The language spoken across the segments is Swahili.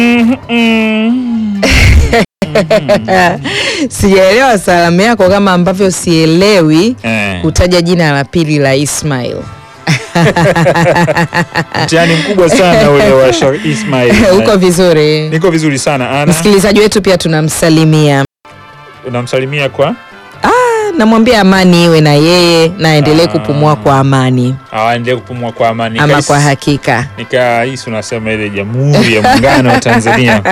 Sijaelewa salamu yako kama ambavyo sielewi Eh, kutaja jina la pili la Ismail. mtihani mkubwa sana ule wa Shar Ismail. Uko vizuri? Niko vizuri sana. Ana Msikilizaji wetu pia tunamsalimia, unamsalimia kwa namwambia amani iwe na yeye na aendelee Ah. kupumua kwa amani aendelee kupumua kwa amani. ama Nikahisi- kwa hakika Nikahisi unasema ile Jamhuri ya Muungano wa Tanzania.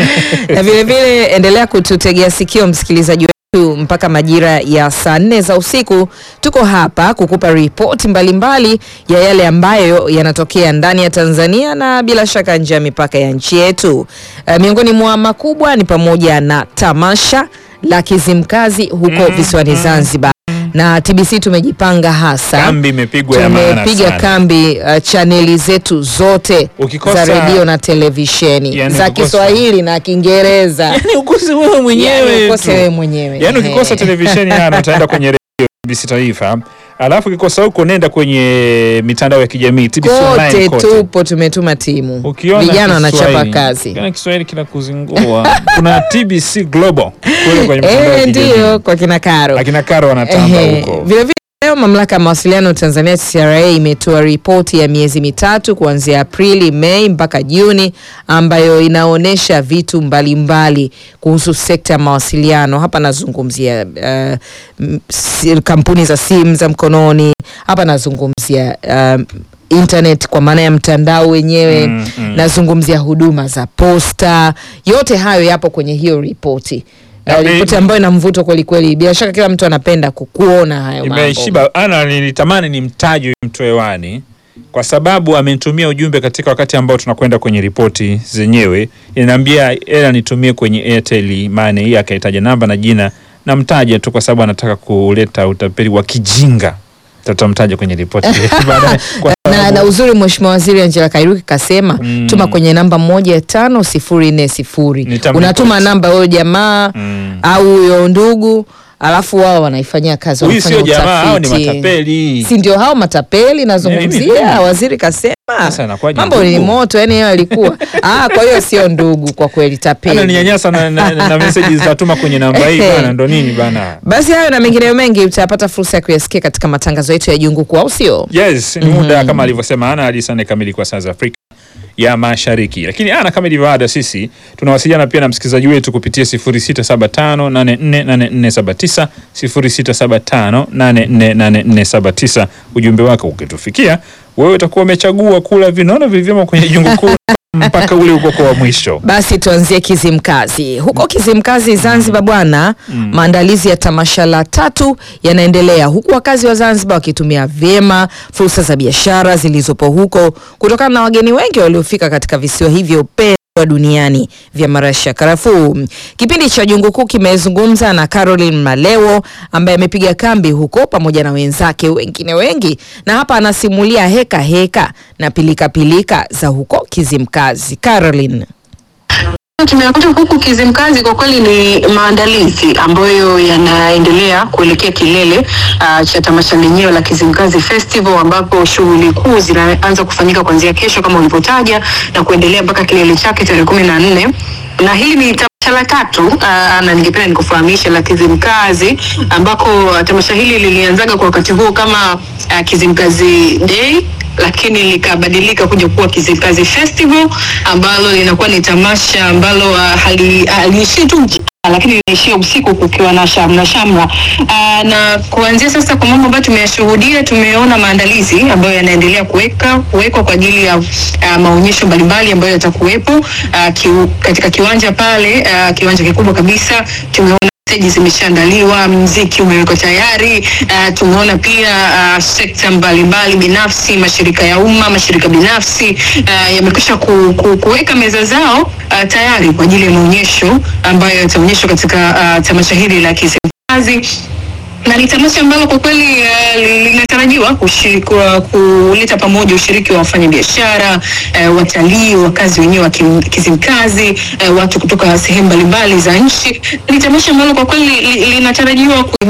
na vilevile endelea kututegea sikio msikilizaji wetu mpaka majira ya saa nne za usiku. Tuko hapa kukupa ripoti mbalimbali ya yale ambayo yanatokea ndani ya Tanzania na bila shaka nje ya mipaka ya nchi yetu. Uh, miongoni mwa makubwa ni pamoja na tamasha la Kizimkazi huko Mm, visiwani mm, Zanzibar na TBC tumejipanga hasa Kambi imepigwa ya maana tumepiga sana. kambi uh, chaneli zetu zote Ukikosa- za redio na televisheni Yani za ukikosa- Kiswahili na Kiingereza. Yaani ukose wewe mwenyewe Yani tu. ukose wewe mwenyewe. Yaani ukikosa Ehe. televisheni yana utaenda kwenye redio TBC Taifa, alafu ukikosa huko nenda kwenye mitandao ya kijamii TBC online kote kote. tupo tumetuma timu, Ukiona vijana wanachapa Kiswahili- kazi. ukiona Kiswahili kinakuzingua. Kuna TBC Global kule kwenye mitandao ya Eh, kijamii. ndio kwa kina Karo. Akina Karo wanatamba Ehe. huko. Vilevile leo mamlaka ya mawasiliano Tanzania TCRA imetoa ripoti ya miezi mitatu kuanzia Aprili, Mei mpaka Juni ambayo inaonyesha vitu mbalimbali kuhusu sekta ya mawasiliano. Hapa nazungumzia uh, m- si- kampuni za simu za mkononi. Hapa nazungumzia uh, internet kwa maana ya mtandao wenyewe Mm, mm. nazungumzia huduma za posta. Yote hayo yapo kwenye hiyo ripoti. Na Uh, bei- ripoti ambayo ina mvuto kweli kweli. Bila shaka kila mtu anapenda ku- kuona hayo mambo. Imeshiba ana nilitamani nimtaje mtu hewani kwa sababu amenitumia ujumbe katika wakati ambao tunakwenda kwenye ripoti zenyewe. Inaniambia ela nitumie kwenye Airtel Money, hii akahitaja namba na jina, namtaja tu kwa sababu anataka kuleta utapeli wa kijinga. Tutamtaja kwenye ripoti baadaye kwa na, sababu- na uzuri Mheshimiwa Waziri Angela Kairuki kasema Mm. tuma kwenye namba moja tano sifuri nne sifuri. Nitamripoti. Unatuma namba huyo jamaa Mm. au huyo ndugu, alafu wao wanaifanyia kazi, Huyu wanafanya sio jamaa, hao ni utafiti. matapeli. si ndio hao matapeli Mimi- nazungumzia. Waziri kasema Sasa inakuwaje mambo ni ndugu? moto, yani yeye alikuwa ah, kwa hiyo sio ndugu kwa kweli, tapeli. Ananinyanyasa na, na, na, na message zitatuma kwenye namba hii bana, ndo nini bana? Basi hayo na mengineyo mengi utapata fursa ya kuyasikia katika matangazo yetu ya Jungu Kuu, au sio? Yes, ni muda kama alivyosema Ana hadi saa nne kamili kwa saa za Afrika ya Mashariki. Lakini Ana, kama ilivyo ada, sisi tunawasiliana pia na msikilizaji wetu kupitia 0675848479 0675848479. Ujumbe wako ukitufikia wewe utakuwa umechagua kula vinono vilivyomo kwenye jungu kuu mpaka ule ukoko wa mwisho. Basi tuanzie Kizimkazi. Huko Kizimkazi Zanzibar bwana, maandalizi ya tamasha la tatu yanaendelea huku wakazi wa Zanzibar wakitumia vyema fursa za biashara zilizopo huko kutokana na wageni wengi waliofika katika visiwa hivyo pendwa duniani vya marashi ya karafuu. Kipindi cha Jungu Kuu kimezungumza na Caroline Malewo ambaye amepiga kambi huko pamoja na wenzake wengine wengi, na hapa anasimulia heka heka na pilika pilika za huko Kizimkazi. Caroline. Tumekuja huku Kizimkazi, kwa kweli ni maandalizi ambayo yanaendelea kuelekea kilele uh, cha tamasha lenyewe la Kizimkazi Festival, ambapo shughuli kuu zinaanza kufanyika kuanzia kesho kama ulivyotaja na kuendelea mpaka kilele chake tarehe kumi na nne na hili ni tamasha la tatu uh, na ningependa nikufahamisha la Kizimkazi, ambako uh, tamasha hili lilianzaga kwa wakati huo kama uh, Kizimkazi Day lakini likabadilika kuja kuwa Kizimkazi Festival ambalo linakuwa ni tamasha ambalo uh, hali- haliishii tu mchana, lakini linaishia usiku kukiwa na shamra shamra. Uh, na kuanzia sasa, kwa mambo ambayo tumeyashuhudia, tumeona maandalizi ambayo yanaendelea kuweka kuwekwa kwa ajili ya uh, maonyesho mbalimbali ambayo yatakuwepo uh, kiu, katika kiwanja pale uh, kiwanja kikubwa kabisa tumeona steji zimeshaandaliwa, mziki umewekwa tayari. Uh, tumeona pia uh, sekta mbalimbali binafsi, mashirika ya umma, mashirika binafsi uh, yamekwisha ku, ku, kuweka meza zao uh, tayari kwa ajili ya maonyesho ambayo yataonyeshwa katika uh, tamasha hili la Kizimkazi na ni tamasha ambalo kwa kweli uh, linatarajiwa kushi- kwa- kuleta pamoja ushiriki wa wafanyabiashara uh, watalii, wakazi wenyewe wa Kim- Kizimkazi, uh, watu kutoka sehemu mbalimbali za nchi. Ni tamasha ambalo kwa kweli li- linatarajiwa kuibua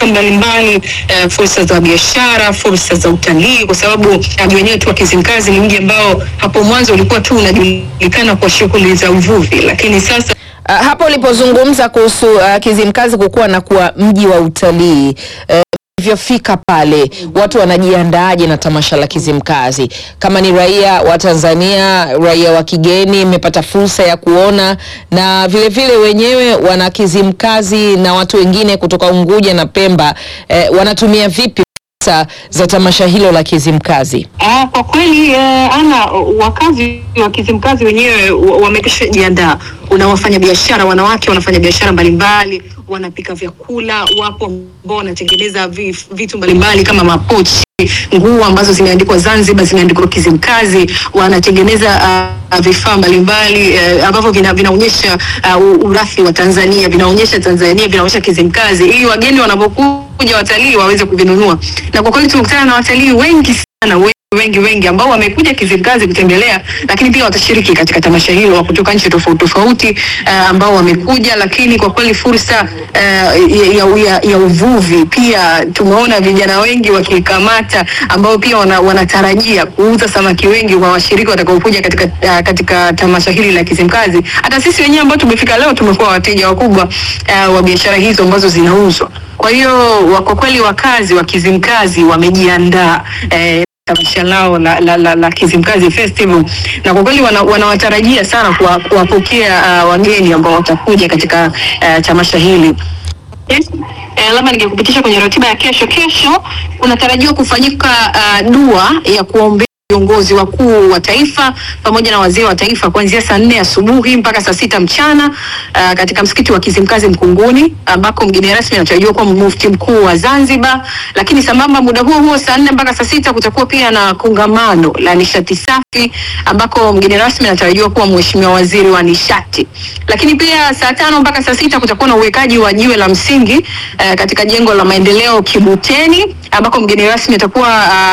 mbalimbali uh, fursa za biashara, fursa za utalii, kwa sababu mji wenyewe tu wa Kizimkazi ni mji ambao hapo mwanzo ulikuwa tu unajulikana kwa shughuli za uvuvi, lakini sasa Uh, hapo ulipozungumza kuhusu uh, Kizimkazi kukuwa na kuwa mji wa utalii uh, vyofika pale watu wanajiandaaje na tamasha la Kizimkazi? Kama ni raia wa Tanzania, raia wa kigeni, mmepata fursa ya kuona, na vile vile wenyewe wana Kizimkazi na watu wengine kutoka Unguja na Pemba eh, wanatumia vipi fursa za tamasha hilo la Kizimkazi? Ah, kwa kweli eh, ana wakazi wa Kizimkazi wenyewe wa- wamekwisha jiandaa. Una wafanya biashara wanawake wanafanya biashara mbalimbali, wanapika vyakula, wapo ambao wanatengeneza vi- vitu mbalimbali kama mapochi, nguo ambazo zimeandikwa Zanzibar, zimeandikwa Kizimkazi, wanatengeneza ah, vifaa mbalimbali eh, ambavyo vina, vinaonyesha uh, urathi wa Tanzania, vinaonyesha Tanzania, vinaonyesha Kizimkazi, ili wageni wanapokuja watalii waweze kuvinunua. Na kwa kweli tumekutana na watalii wengi sana wengi wengi wengi ambao wamekuja Kizimkazi kutembelea, lakini pia watashiriki katika tamasha hilo wa kutoka nchi tofauti tofauti uh, ambao wamekuja, lakini kwa kweli fursa uh, ya, ya, ya uvuvi pia tumeona vijana wengi wakikamata ambao pia wana, wanatarajia kuuza samaki wengi kwa washiriki watakaokuja katika, uh, katika tamasha hili la Kizimkazi. Hata sisi wenyewe ambao tumefika leo tumekuwa wateja wakubwa uh, wa biashara hizo ambazo zinauzwa. Kwa hiyo wa- kwa kweli wakazi wa Kizimkazi wamejiandaa eh, tamasha lao la, la, la, la Kizimkazi Festival na kwa kweli wana- wanawatarajia sana kuwa- kuwapokea uh, wageni ambao watakuja katika uh, tamasha hili. Yes. Eh, labda ningekupitisha kwenye ratiba ya kesho. Kesho kunatarajiwa kufanyika uh, dua ya kuombea viongozi wakuu wa taifa pamoja na wazee wa taifa kuanzia saa nne asubuhi mpaka saa sita mchana uh, katika msikiti wa Kizimkazi Mkunguni ambako mgeni rasmi anatarajiwa kuwa mufti mkuu wa Zanzibar. Lakini sambamba muda huo huo saa nne mpaka saa sita kutakuwa pia na kongamano la nishati safi ambako mgeni rasmi anatarajiwa kuwa mheshimiwa waziri wa nishati. Lakini pia saa tano mpaka saa sita kutakuwa na uwekaji wa jiwe la msingi uh, katika jengo la maendeleo Kibuteni ambako mgeni rasmi atakuwa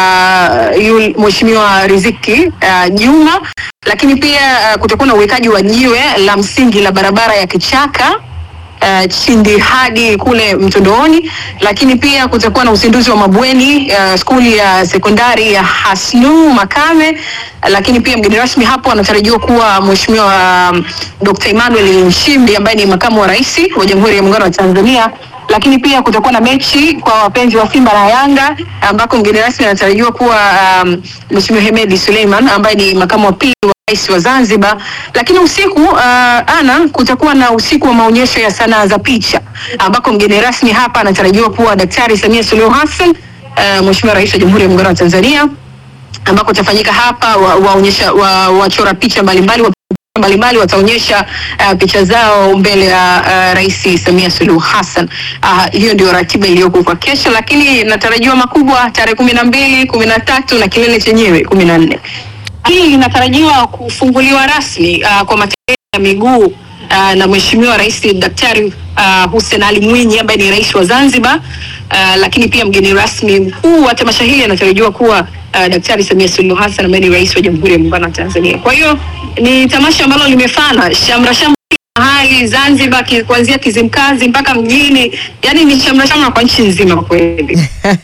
uh, yule mheshimiwa Riziki uh, Juma. Lakini pia uh, kutakuwa na uwekaji wa jiwe la msingi la barabara ya Kichaka uh, Chindi hadi kule Mtondooni, lakini pia kutakuwa na uzinduzi wa mabweni uh, skuli ya sekondari ya Hasnu Makame, lakini pia mgeni rasmi hapo anatarajiwa kuwa mheshimiwa um, Dr. Emmanuel Nchimbi ambaye ni makamu wa rais wa Jamhuri ya Muungano wa Tanzania lakini pia kutakuwa na mechi kwa wapenzi wa Simba na Yanga ambako mgeni rasmi anatarajiwa kuwa um, Mheshimiwa Hemedi Suleiman ambaye ni makamu wa pili wa rais wa Zanzibar. Lakini usiku uh, ana kutakuwa na usiku wa maonyesho ya sanaa za picha ambako mgeni rasmi hapa anatarajiwa kuwa Daktari Samia Suluhu Hassan uh, Mheshimiwa Rais wa Jamhuri ya Muungano wa Tanzania ambako utafanyika hapa waonyesha wa, wa, wachora picha mbalimbali wa mbalimbali wataonyesha uh, picha zao mbele ya uh, Rais Samia Suluhu Hassan. Uh, hiyo ndio ratiba iliyoko kwa kesho, lakini natarajiwa makubwa tarehe kumi na mbili, kumi na tatu na kilele chenyewe kumi na nne. Hii inatarajiwa kufunguliwa rasmi uh, kwa matembezi ya miguu uh, na Mheshimiwa Rais Daktari uh, Hussein Ali Mwinyi ambaye ni rais wa Zanzibar. Uh, lakini pia mgeni rasmi mkuu wa tamasha hili anatarajiwa kuwa uh, Daktari Samia Suluhu Hassan ambaye ni rais wa Jamhuri ya Muungano wa Tanzania. Kwa hiyo ni tamasha ambalo limefana shamra shamra mahali Zanzibar, ki, kuanzia Kizimkazi mpaka mjini, yani ni shamra shamra kwa nchi nzima kwa kweli.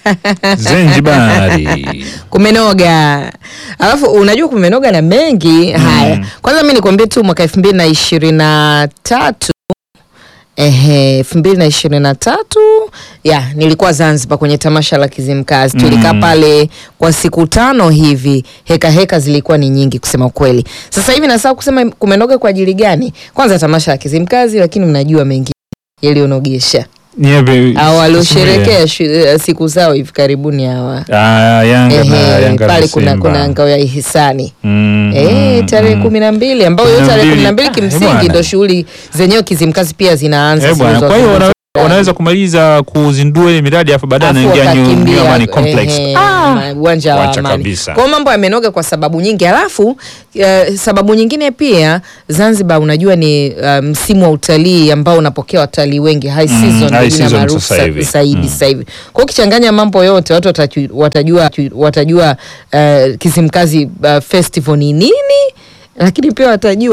Zanzibari. kumenoga alafu unajua kumenoga na mengi haya kwanza mi nikwambie tu mwaka elfu mbili na ishirini na tatu ehe elfu mbili na ishirini na tatu ya nilikuwa zanzibar kwenye tamasha la kizimkazi tulikaa Mm. pale kwa siku tano hivi heka heka zilikuwa ni nyingi kusema ukweli sasa hivi nasaa kusema kumenoga kwa ajili gani kwanza tamasha la kizimkazi lakini mnajua mengi yaliyonogesha Ni yapi- au waliosherekea shu- eh, siku zao hivi karibuni hawa Ah, Yanga na Ehe, Yanga na pale kuna, Simba. kuna ngao ya ihisani Mm, Eh, mm, tarehe mm. kumi na mbili ambayo hiyo Kumi na tarehe kumi na mbili. mbili Ah, kimsingi bwana. ndo shughuli zenyewe Kizimkazi pia zinaanza Eh, bwana, zilizo- kwa hiyo zilizo- wana- wanaweza kumaliza kuzindua ile miradi afu baadaye Afu anaingia New- wakakimbia, New Amani Complex. ehe, Ah! ma- uwanja wa Wacha Amani. kabisa. Kwa hiyo mambo yamenoga kwa sababu nyingi, alafu eh, sababu nyingine pia Zanzibar unajua ni uh, msimu wa utalii ambao unapokea watalii wengi high Mm, season high ni jina season maarufu sasa sa- hivi. zaidi Mm. sasa hivi. Kwa hiyo ukichanganya mambo yote watu wataju- watajua watajua uh, Kizimkazi uh, festival ni nini, lakini pia watajua